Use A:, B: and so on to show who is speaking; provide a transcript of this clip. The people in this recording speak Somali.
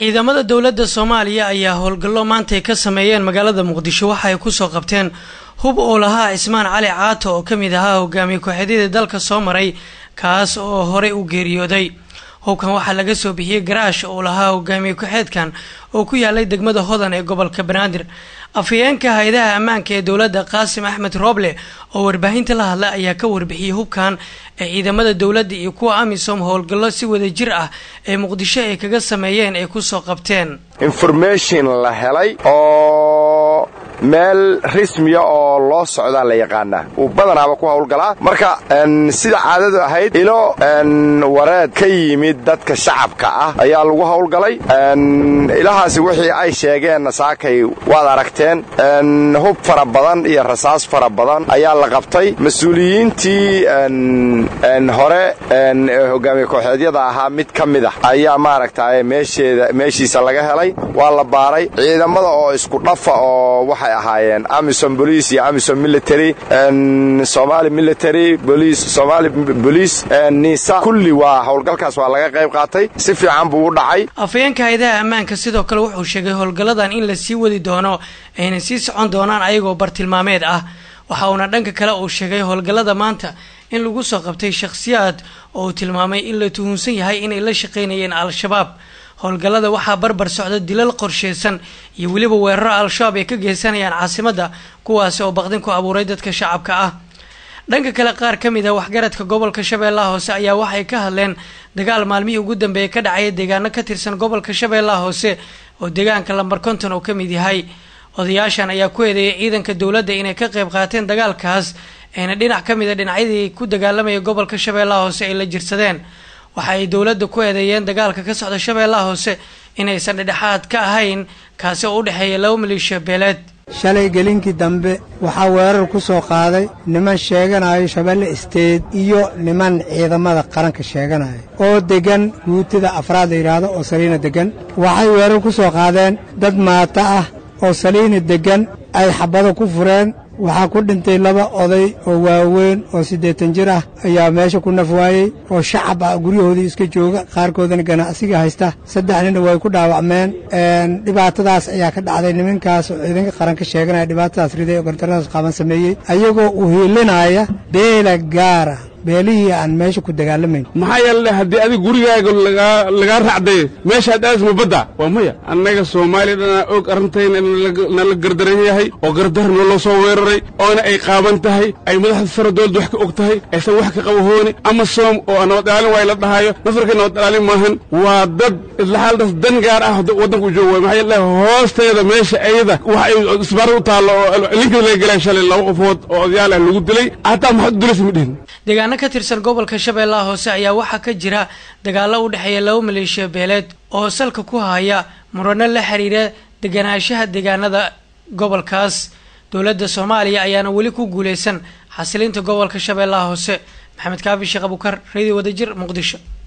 A: ciidamada dowladda soomaaliya ayaa howlgallo maantay ka sameeyeen magaalada muqdisho waxa ay kusoo qabteen hub oo lahaa cismaan cali caato oo ka mid ahaa hogaamiye ku-xeedyadii dalka soo maray kaas oo horey u geeriyooday hubkan waxaa laga soo bixiyey garaash oo lahaa hogaamiye ku-xeedkan oo ku yaalay degmada hodan ee gobolka banaadir afhayeenka hay-adaha ammaanka ee dowladda qaasim axmed rooble oo warbaahinta la hadlay ayaa ka warbixiyey hubkan ee ciidamada dowladda iyo kuwa amisom howlgallo si wada jir ah ee muqdisho ay kaga sameeyeen ay kusoo qabteen
B: information la helay oo meel rismiya oo loo socdaa la yaqaanaa uu badanaaba ku howlgalaa marka sida caadadu ahayd ilo wareed ka yimid dadka shacabka ah ayaa lagu howlgalay ilahaasi wixii ay sheegeenna saakay waad aragteen hub fara badan iyo rasaas fara badan ayaa la qabtay mas-uuliyiintii hore hogaamiye kooxeedyada ahaa mid ka mid ah ayaa maaragtay meeshiisa laga helay waa la baaray ciidamada oo isku dhafa oo waxay ahaayeen amisom bolice iyo amisom military somali military bolice somali bolice nisa kulli waa howlgalkaas waa laga qayb qaatay si fiican buu u dhacay
A: afhayeenka hay-adaha ammaanka sidoo kale wuxuu sheegay howlgalladan in la sii wadi doono ayna sii socon doonaan ayagoo bartilmaameed ah waxa uuna dhanka kale uu sheegay howlgallada maanta in lagu soo qabtay shakhsiyaad oo uu tilmaamay in la tuhunsan yahay inay la shaqaynayeen al-shabaab howlgallada waxaa barbar socda dilal qorsheysan iyo weliba weeraro al-shabaab ay ka geysanayaan caasimadda kuwaasi oo baqdin ku abuuray dadka shacabka ah dhanka kale qaar ka mid ah waxgaradka gobolka shabeellaha hoose ayaa waxay ka hadleen dagaal maalmihii ugu dambeeyay ka dhacaya deegaano ka tirsan gobolka shabeellaha hoose oo deegaanka lambar konton uu ka mid yahay odayaashan ayaa ku eedeeyay ciidanka dowladda inay ka qayb qaateen dagaalkaas ayna dhinac ka mid a dhinacyadii ku dagaalamaya gobolka shabeellaha hoose ay la jirsadeen waxa ay dowladda ku eedeeyeen dagaalka ka socda shabeellaha hoose inaysan dhedhexaad ka ahayn kaasi oo u dhexeeya laba maleeshiya beeleed
C: shalay gelinkii dambe waxaa weerar ku soo qaaday niman sheeganayo shabeelle isteed iyo niman ciidamada qaranka sheeganaya oo deggan guutida afraad la yidhaahdo oo saliina deggan waxay weerar ku soo qaadeen dad maata ah oo saliina deggan ay xabado ku fureen waxaa ku dhintay laba oday oo waaweyn oo siddeetan jir ah ayaa meesha ku naf waayey oo shacab ah guryahoodii iska jooga qaarkoodana ganacsiga haysta saddex nina way ku dhaawacmeen dhibaatadaas ayaa ka dhacday nimankaas oo ciidanka qaranka sheeganaya dhibaatadaas riday oo gardaradaas qaaban sameeyey ayagoo u hiilinaya beela gaara beelihii aan meesha ku dagaalamayn
D: maxaa yeele haddii adig gurigaaga lagaa raacday meeshaad aadis ma badda waa maya annaga soomaaliya dhanaa og arrintayna nala gardaran yahay oo gardarna loo soo weeraray oona ay qaaban tahay ay madaxda sare dowladda wax ka og tahay aysan wax ka qabahooni ama soom oo nabad ilaalin waa la dhahaayo nasarka nabad ilaalin maahan waa dad islaxaaldaas dan gaar ah waddanka u jooga maxaa yeele hoosteeda meesha ayada wax ay isbaara u taallo oo linkada laga gelay shalay laba qofood oo odayaal ah lagu dilay hataa maxaad u dilaysa ma dhihin
A: deegaano ka tirsan gobolka shabeellaha hoose ayaa waxaa ka jira dagaallo u dhexeeya laba maleeshiya beeleed oo salka ku haya murano la xiriira deganaanshaha deegaanada gobolkaas dowladda soomaaliya ayaana weli ku guuleysan xasilinta gobolka shabeellaha hoose maxamed kaafi sheekh abukar radio wadajir muqdisho